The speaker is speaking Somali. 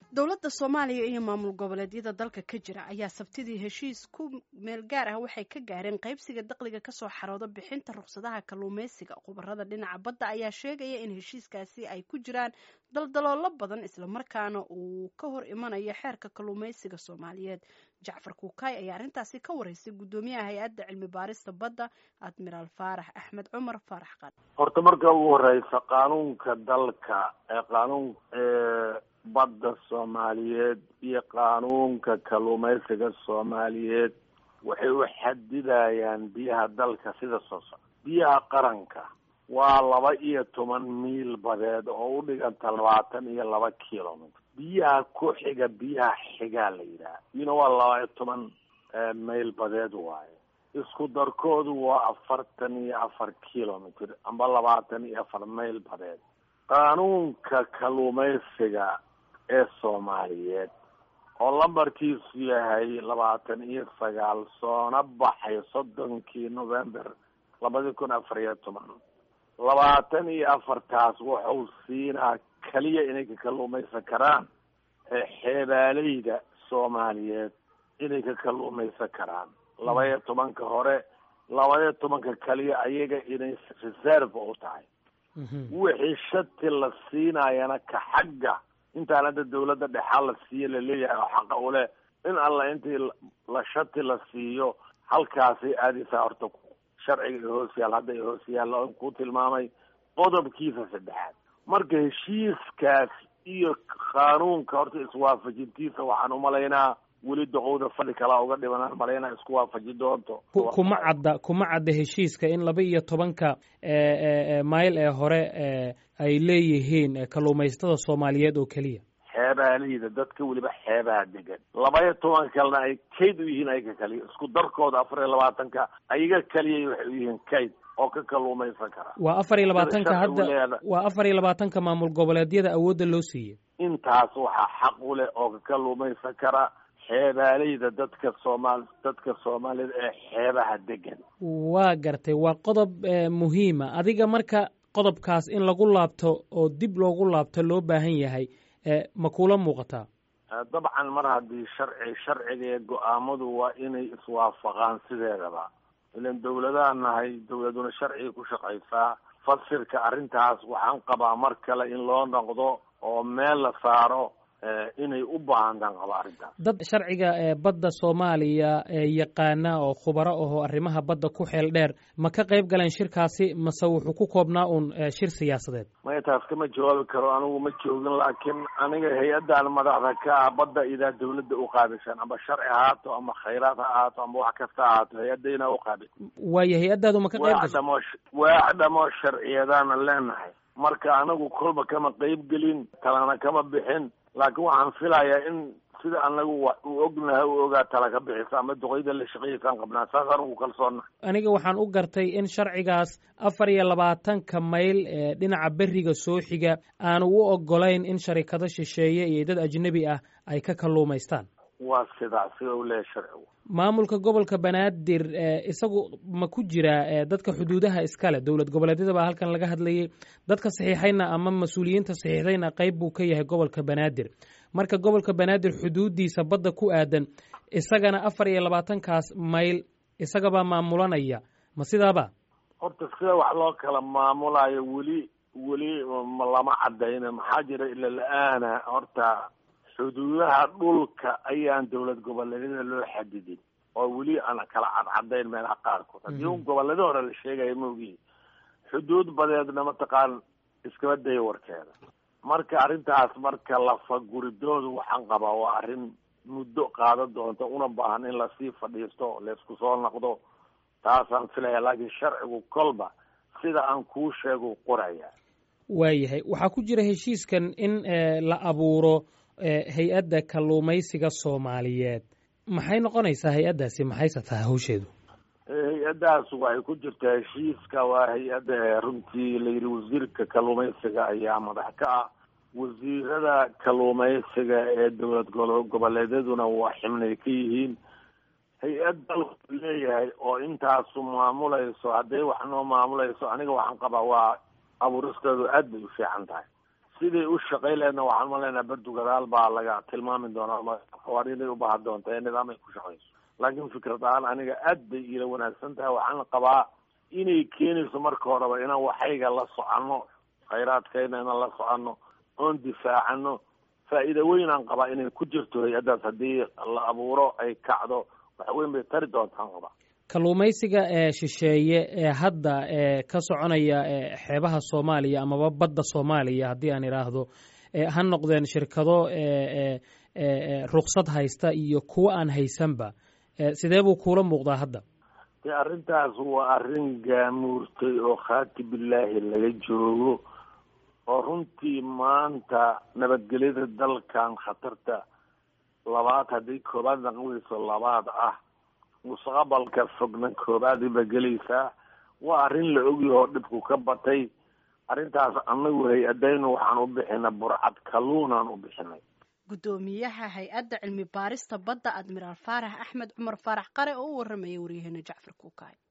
dowladda soomaaliya iyo maamul goboleedyada dalka ka jira ayaa sabtidii heshiis ku meel gaar ah waxay ka gaareen qaybsiga daqliga kasoo xarooda bixinta ruqsadaha kalluumeysiga khubarada dhinaca badda ayaa sheegaya in heshiiskaasi ay ku jiraan daldaloolo badan islamarkaana uu ka hor imanayo xeerka kalluumeysiga soomaaliyeed jacfar kuukay ayaa arrintaasi ka wareysay guddoomiyaha hay-adda cilmi baarista badda admiraal faarax axmed cumar faarax qad horta marka ugu horeysa qaanuunka dalka ee qaanuun badda soomaaliyeed iyo qaanuunka kalluumeysiga soomaaliyeed waxay u xadidayaan biyaha dalka sida soo socda biyaha qaranka waa laba iyo toban miil badeed oo u dhiganta labaatan iyo laba kilomitr biyaha ku xiga biyaha xigaa la yidhaha iyuna waa laba iyo toban mayl badeed waaye isku darkoodu waa afartan iyo afar kilomitr amba labaatan iyo afar mayl badeed qaanuunka kalluumeysiga ee soomaaliyeed oo lambarkiisu yahay labaatan iyo sagaal soona baxay soddonkii november labadi kun afar iyo toban labaatan iyo afartaas wuxuu siinaa keliya inay ka kalluumaysan karaan xeebaaleyda soomaaliyeed inay ka kalluumaysan karaan laba iyo tobanka hore laba iyo tobanka keliya ayaga inay reserve u tahay wixii shati la siinayana ka xagga intaan hadda dawladda dhexaa la siiyo laleeyahay oo xaqa u leh in alla intii la shati la siiyo halkaasay aadaysaa horta sharciga iyo hoos yaal hadda iyo hoos yaalla on ku tilmaamay qodobkiisa saddexaad marka heshiiskaas iyo qaanuunka horta iswaafajintiisa waxaan umalaynaa weli doqowda fadhi kalaa uga dhibanaan malaynaa isku waafaji doonto kuma cadda kuma cadda heshiiska in laba iyo tobanka mayl ee hore ay leeyihiin kalluumaysatada soomaaliyeed oo keliya xeebaaleyda dadka weliba xeebaha degan laba iyo tobanka kalena ay kayd u yihiin ayaga kaliya isku darkooda afar iyo labaatanka ayaga kaliya waxay u yihiin kayd oo ka kalluumaysan kara waa afar iyo labaatanka hadda waa afar iyo labaatanka maamul goboleedyada awoodda loo siiyey intaas waxaa xaq u leh oo ka kalluumaysan kara xeebaaleyda dadka soomaal dadka soomaalida ee xeebaha degan waa gartay waa qodob muhiima adiga marka qodobkaas in lagu laabto oo dib loogu laabto loo baahan yahay ma kula muuqataa dabcan mar haddii sharci sharciga ee go-aamadu waa inay iswaafaqaan sideedaba ilan dawladaha nahay dawladuna sharciga ku shaqaysaa fasirka arrintaas waxaan qabaa mar kale in loo noqdo oo meel la saaro inay u baahantaan qaba arrintaas dad sharciga badda soomaaliya yaqaana oo khubaro ahoo arrimaha badda ku xeel dheer ma ka qayb galeen shirkaasi mase wuxuu ku koobnaa uun shir siyaasadeed maya taas kama jawaabi karo anigu ma joogin laakiin aniga hay-addan madaxda ka ah badda idaa dawladda u qaabishan amba sharci ahaato ama khayraad ha ahaato amba wax kasta ahaato hay-adda inaa uqaabil waayo hay-addaadu ma ka qayb gasho dhamo waax dhamoo sharciyadaana leenahay marka anagu kolba kama qayb gelin talana kama bixin laakiin waxaan filayaa in sida anagu u ognahay u ogaa tala ka bixisa ama duqeyda la shaqeeyaysaan qabnaa saas anigu kalsoonna aniga waxaan u gartay in sharcigaas afar iyo labaatanka mayl ee dhinaca beriga soo xiga aanu u ogolayn in sharikado shisheeye iyo dad ajnebi ah ay ka kalluumaystaan waa sidaa sida u leeyahay sharcigu maamulka gobolka banaadir isagu ma ku jiraa dadka xuduudaha iskale dowlad goboleedyada baa halkan laga hadlayay dadka saxiixayna ama mas-uuliyiinta saxiixdayna qayb buu ka yahay gobolka banaadir marka gobolka banaadir xuduudiisa badda ku aadan isagana afar iyo labaatankaas mayl isagabaa maamulanaya ma sidaaba horta sida wax loo kala maamulayo weli weli lama cadayna maxaa jira ila la-aana horta xuduudaha dhulka ayaan dawlad goboleedyada loo xadidin oo weli aan kala cadcadayn meelaha qaarkood haddii un gobolada hore la sheegaya maogihi xuduud badeedna mataqaan iskaba daya warkeeda marka arrintaas marka lafaguridoodu waxaan qabaa waa arrin muddo qaadan doonta una baahan in lasii fadhiisto laysku soo noqdo taasaan filaya laakiin sharcigu kolba sida aan kuu sheego qoraya waayahay waxaa ku jira heshiiskan in la abuuro hay-adda kalluumaysiga soomaaliyeed maxay noqonaysaa hay-addaasi maxayse tahay hawsheedu hay-addaas waxay ku jirtaa heshiiska waa hay-adda runtii la yidhi wasiirka kalluumaysiga ayaa madax ka ah wasiirada kalluumaysiga ee dowlad goboleedyaduna waa xibnay ka yihiin hay-ad dalku leeyahay oo intaasu maamulayso hadday wax noo maamulayso aniga waxaan qabaa waa abuuristeedu aad bay u fiican tahay siday u shaqay leedna waxaan umalaynaa berdu gadaal baa laga tilmaami doonaa xawaariday ubaahan doonta ee nidaam ay ku shaqayso laakiin fikrad ahaan aniga aad bay iila wanaagsan tahay waxaan qabaa inay keenayso marka horeba inaan waxayga la soconno khayraadkayna inaan la soconno oon difaacano faa'iida weyn aan qabaa inay ku jirto hay-addaas haddii la abuuro ay kacdo wax weyn bay tari doontaan qabaa kalluumaysiga ee shisheeye ee hadda ee ka soconaya xeebaha soomaaliya amaba badda soomaaliya haddii aan idhaahdo ha noqdeen shirkado ruksad haysta iyo kuwa aan haysanba sidee buu kuula muuqdaa hadda de arrintaas waa arrin gaamuurtay oo khaati billaahi laga joogo oo runtii maanta nabadgelyada dalkan khatarta labaad haddii koobaad naqweyso labaad ah mustaqbalka fogna koobaadiba gelaysaa waa arrin la ogyaho dhibku ka batay arrintaas annagu hay-adaynu waxaan u bixinay burcad kalluunaan u bixinay guddoomiyaha hay-adda cilmi baarista badda admiraal faarax axmed cumar faarax qare oo u warramaya waryaheena jacfar kuukaay